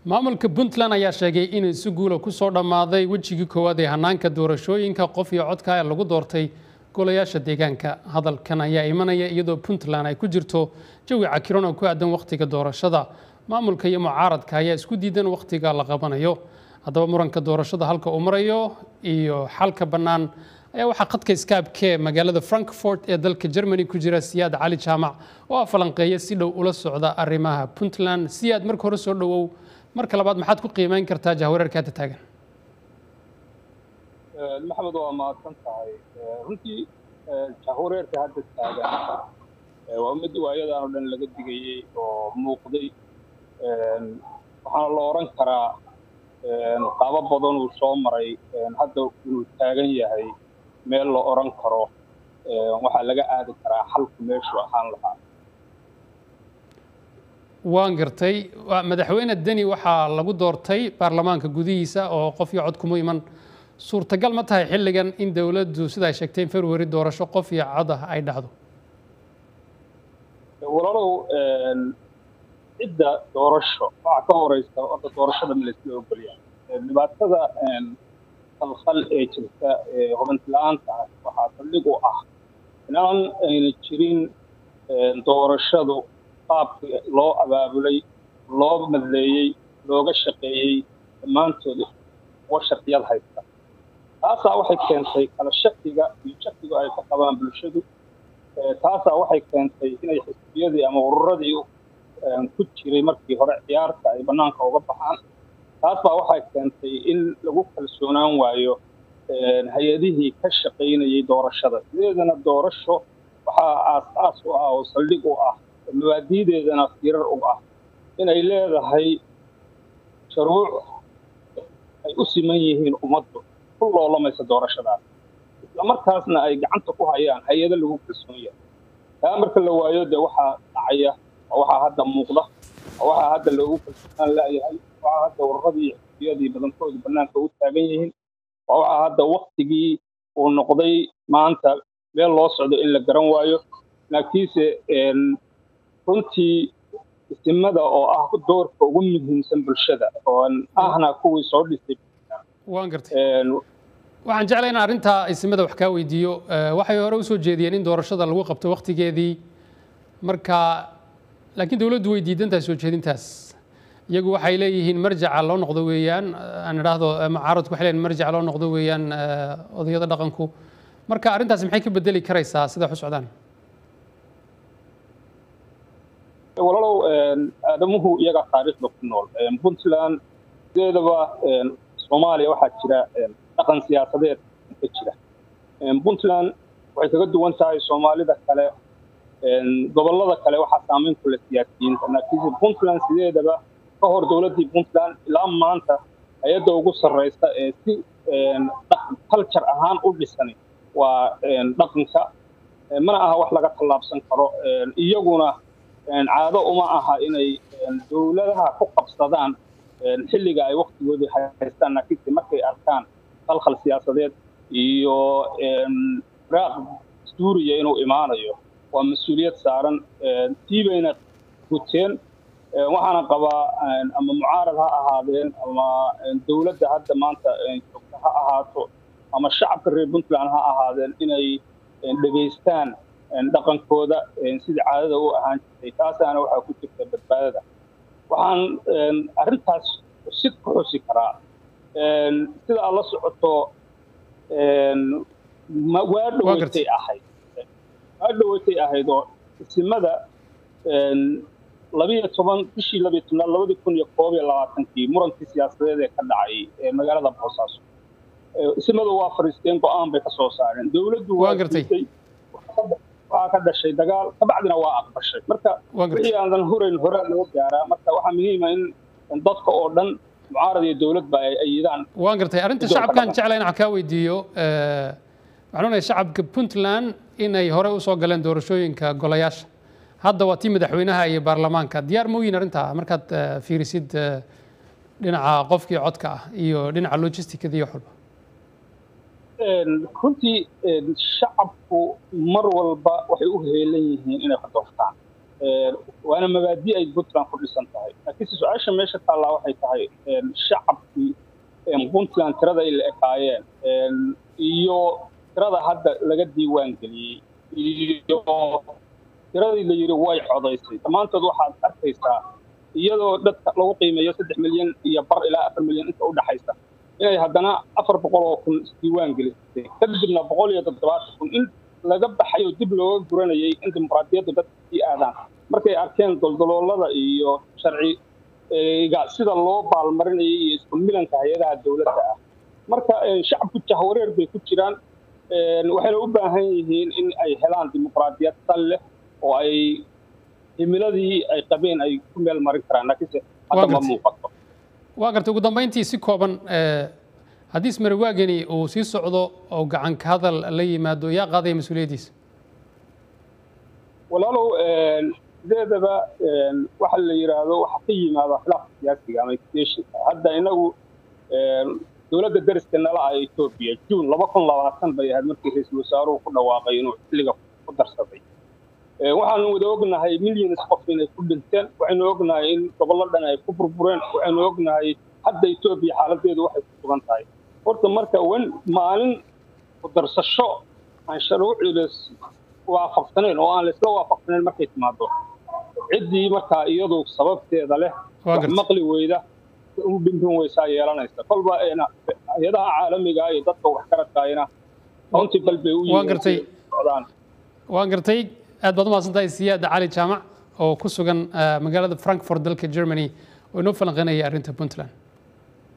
maamulka puntland ayaa sheegay inay si guula ku soo dhammaaday wejigii koowaad ee hanaanka doorashooyinka qof iyo codka ee lagu doortay golayaasha deegaanka hadalkan ayaa imanaya iyadoo puntland ay ku jirto jawi cakiran oo ku aadan wakhtiga doorashada maamulka iyo mucaaradka ayaa isku diidan wakhtiga la qabanayo haddaba muranka doorashada halka uu marayo iyo xalka bannaan ayaa waxaa khadka iskaabkee magaalada frankfort ee dalka germany ku jira siyaad cali jaamac oo ah falanqeeya si dhow ula socda arrimaha puntland siyaad marka hore soo dhowow marka labaad maxaad ku qiimeyn kartaa jahwareerka hadda taagan maxamed waa mahadsan tahay runtii jahwareerka hadda taagan waa mid waayadan oo dhan laga digayey oo muuqday waxaana la odhan karaa qaabo badan uu soo maray hadda inuu taagan yahay meel la odhan karo waxaa laga aadi karaa xalku meeshuu ahaan lahaa waan gartay madaxweyne deni waxaa lagu doortay baarlamaanka gudihiisa oo qof iyo cod kuma iman suurtagal ma tahay xilligan in dowladdu sida ay sheegtay in february doorasho qof iyo cod ah ay dhacdo walaalow cidda doorasho waxaa ka horeysa orda doorashada ma laysla ogolyaa dhibaatada khalkhal ee jirta ee hubanti la-aanta ah waxaa saldhig u ah inaan ayna jirin doorashadu qaabki loo abaabulay loo madleeyey looga shaqeeyey dhammaantood uga shaqiyad haysta taasaa waxay keentay kala shakiga iyo shakiga ay ka qabaan bulshadu taasaa waxay keentay inay xisbiyadii ama ururadii ku jiray markii hore ciyaarta ay bannaanka uga baxaan taas baa waxay keentay in lagu kalsoonaan waayo hay-adihii ka shaqaynayay doorashada sideedana doorasho waxaa aas-aas u ah oo saldhig u ah mabaadiideedana firar u ah inay leedahay shuruuc ay u siman yihiin ummaddu ku loolamaysa doorashadaas islamarkaasna ay gacanta ku hayaan hay-ado lagu kalsoon yahay taa marka la waayo dee waxaa dhacaya waxaa hadda muuqda waxaa hadda loogu kalsoonaan la'yahay waxaa hadda ururadii xisbiyadii badankoodu bannaanka u taagan yihiin waxaa hadda waktigii uu noqday maanta meel loo socdo in la garan waayo laakiinse runtii isimada oo ah doorka ugu muhiimsan bulshada oo ahna kuwii soo dhisay waan gartay waxaan jeclay in arrintaa isimada wax kaa weydiiyo waxay hore usoo jeediyeen in doorashada lagu qabto waktigeedii marka laakiin dowladdu way diidan tahay soo jeedintaas iyagu waxay leeyihiin marjaca loo noqdo weeyaan aan idhaahdo mucaaradku waxay leeyihin marjaca loo noqdo weeyaan odayada dhaqanku marka arrintaasi maxay ka bedeli karaysaa sida wax u socdaan walaalow aadamuhu iyaga taariikhda ku nool puntland sideedaba soomaaliya waxaa jira dhaqan siyaasadeed ka jira puntland waxay kaga duwan tahay soomaalida kale gobollada kale waxaa saamayn ku leh siyaasiyiinta laakiinse puntland sideedaba ka hor dowladdii puntland ilaa maanta hay-adda ugu sarreysa ee si culture ahaan u dhisan waa dhaqanka mana aha wax laga tallaabsan karo iyaguna caado uma aha inay dowladaha ku qabsadaan xilliga ay waktigoodii haystaan laakiinse markay arkaan khalkhal siyaasadeed iyo raaq suuriya inuu imaanayo waa mas-uuliyad saaran tii bayna guteen waxaana qabaa ama mucaarad ha ahaadeen ama dowladda hadda maanta joogta ha ahaato ama shacabka reer puntland ha ahaadeen inay dhegaystaan dhaqankooda sidii caadada u ahaan jirtay taasaana waxaa ku jirta badbaadada waxaan arrintaas sid ku xusi karaa sida aad la socoto waa dhaweytay ahayd waa dhaweytay ahayd oo isimada labiyo toban bishii labiyo tobnaad labadii kun iyo koob iyo labaatankii murankii siyaasadeed ee ka dhacay ee magaalada boosaaso isimadu waa fariisteen go-aan bay ka soo saareen dowladdu waa gartay waxaa ka dhashay dagaal kabacdina waa aqbashay marka wixii aanan horeyn hore loo gaaraa marka waxaa muhiima in dadka oo dhan mucaarad iyo dowladba ay ayidaan waan gartay arrinta shacabkan jecla inaan kaa weydiiyo waxaan onayaa shacabka puntland inay hore usoo galeen doorashooyinka golayaasha hadda waa tii madaxweynaha iyo baarlamaanka diyaar ma oyin arrintaa markaad fiirisid dhinaca qofkii codka ah iyo dhinaca logisticada iyo xulba runtii shacabku mar walba waxay u heelan yihiin inay ka doortaan waana mabaadi ay puntland ku dhisan tahay laakiinse su-aasha meesha taallaa waxay tahay shacabkii puntland tirada ay la ekaayeen iyo tirada hadda laga diiwaan geliyey iyo tiradii la yidhi way codaysay dhammaantood waxaad arkaysaa iyadoo dadka lagu qiimeeyo saddex milyan iyo bar ilaa afar milyan inta u dhaxaysa inay haddana afar boqol oo kun isdiiwaan gelisay kadibna boqol iyo toddobaatan kun in laga baxayo dib looga guranayay in dimuqraadiyaddu dadka sii aadaan markay arkeen doldoloolada iyo sharci sida loo baalmarinayay iyo isku milanka hay-adaha dowladda ah marka shacabku jahwareer bay ku jiraan waxayna u baahan yihiin in ay helaan dimuqraadiyad sal leh oo ay himiladii ay qabeen ay ku meel marin karaan laakiinse hadda ma muuqato waa gartay ugu dambayntii si kooban haddii ismariwaagani uu sii socdo oo gacan ka hadal la yimaado yaa qaadaya mas-uuliyaddiisa walaalow sideedaba waxa la yidhaahdo waxa ka yimaada khilaafka siyaasiga ama extensionka hadda inagu dowladda dariska nala ah etoobiya juun laba kun labaatan bay ahayd markii ra-iisul wasaaruhu ku dhawaaqay inuu xilliga ku darsaday waxaanu wada ognahay millions qof inay ku dhinteen waxaynu ognahay in gobollo dhan ay ku burbureen waxaynu ognahay hadda etoobiya xaaladeedu waxay ku sugan tahay horta marka wen maalin ku darsasho aan sharuucii waafaqsanayn oo aan laisla waafaqsanayn markay timaado ciddii markaa iyadu sababteeda leh wax maqli weyda u dhimbin weysaa yeelanaysa kolba hay-adaha caalamiga iyo dadka wax karadkaayna countibal bay u yihiin waan gartay aad baad umahadsantahay siyaada cali jaamac oo ku sugan magaalada frankfort dalka germany oo inoo falanqeynaya arrinta puntland